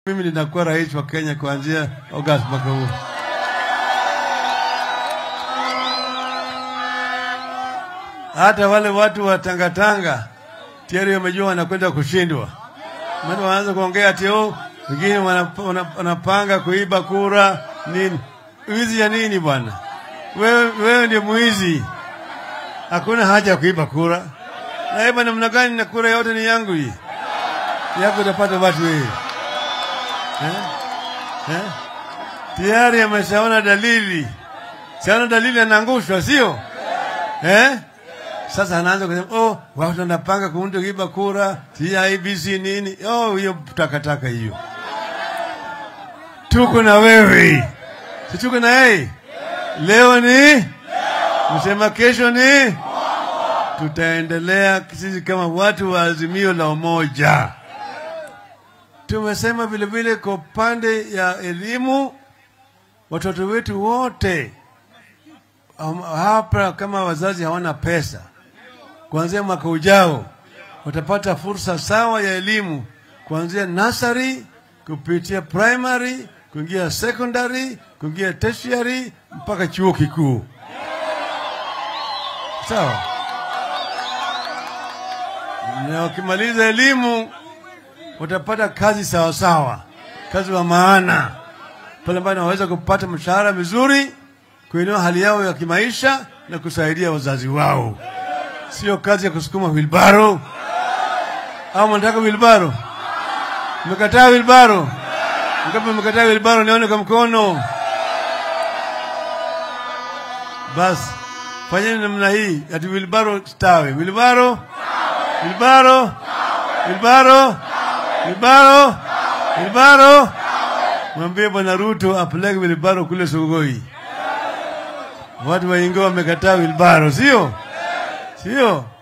mimi nitakuwa rais wa Kenya kuanzia Agosti mwaka huu. Hata wale watu wa Tangatanga tayari wamejua wanakwenda kushindwa, maana wanaanza kuongea ati oh, wengine wanap- wana- wanapanga kuiba kura nini. Wizi ya nini bwana? Wewe, wewe ndio mwizi, hakuna haja ya kuiba kura. Naiba namna gani? na kura yote ni yangu hii yako, utapata watu wewe eh? Eh? Tayari ameshaona dalili, siona dalili, anaangushwa sio eh? Sasa anaanza kusema oh, watu wanapanga kuunda kuiba kura, si IBC nini? Oh, hiyo takataka hiyo. Tuko na wewe, si tuko na yeye. Leo ni msema, kesho ni tutaendelea sisi kama watu wa Azimio la Umoja. Tumesema vile vile kwa upande ya elimu, watoto wetu wote um, hapa kama wazazi hawana pesa, kuanzia mwaka ujao watapata fursa sawa ya elimu kuanzia nursery kupitia primary kuingia secondary kuingia tertiary mpaka chuo kikuu. Sawa, na wakimaliza elimu watapata kazi sawa sawa, kazi wa maana pale ambapo wanaweza kupata mshahara mizuri, kuinua hali yao ya kimaisha na kusaidia wazazi wao, sio kazi ya kusukuma wilbaro. Au mnataka wilbaro? Mmekataa wilbaro? Ngapi mmekataa wilbaro? Nione kwa mkono. Basi fanyeni namna hii, ati wilbaro stawi, wilbaro, wilbaro, wilbaro, wilbaro, wilbaro. Mwambie Bwana Ruto apeleke wilbaro kule Sogoi. Watu wa Ingo wamekataa wilbaro, sio sio?